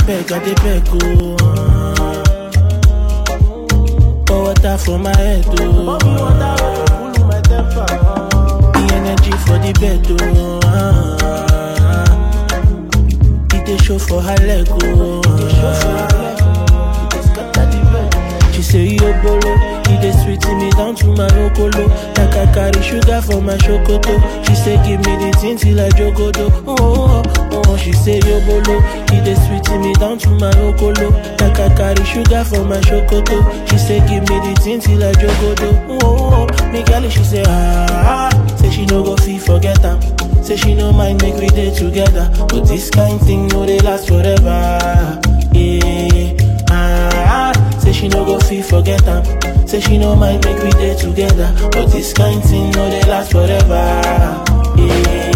beg, I dey beg, oh. ah. Pour water for my head, oh. The energy for the bed, oh. ah. It dey show for her leg, oh. She say yo bolo, it dey sweet me down to my okolo. Like I carry sugar for my chocoto. She say give me the thing till I jogodo. Oh, oh, oh, oh. She say yo bolo, it dey sweet me down to my okolo. Like I carry sugar for my chocoto. She say give me the thing till I jogodo. Oh, oh, oh. Me girl, she say ah, ah. say she no go fit forget am. Say she no mind make we dey together, but this kind thing no dey last forever. Yeah, ah, ah. say she no go fit forget am. Say she no mind make we dey together, but this kind thing no dey last forever. Yeah.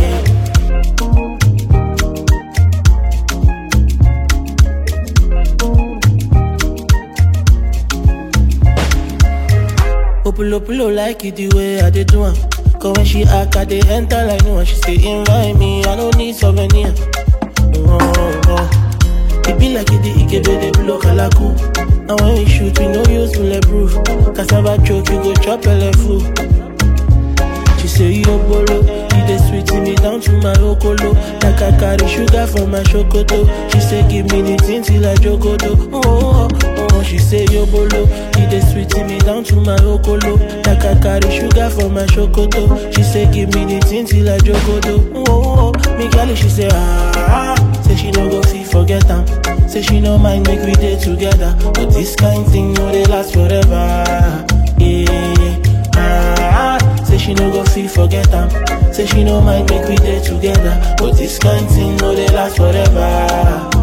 Opulo pulo like it the way I dey do am. Cause when she act, I dey enter like no one. She say invite me, I don't need souvenir. Oh, oh. It be like it the Ikebe dey blow kalaku. And when we shoot, we no use bulletproof. Cassava choke, you go chop full. She say yo bolo, you dey sweet me down to my okolo. Like I carry sugar for my chocoto. She say give me the thing till I jogodo. Oh, oh, oh, oh. She say yo bolo, you dey sweet me down to my okolo. Like I carry sugar for my chocoto. She say give me the thing till I jogodo. Oh, oh, oh. Me girl, she say ah, ah. say she no go fit forget am. Say she no mind make we dey together, but this kind thing no dey last forever. Yeah. Ah, ah, say she no go fit forget am. Say she no mind make we dey together, but this kind thing no dey last forever.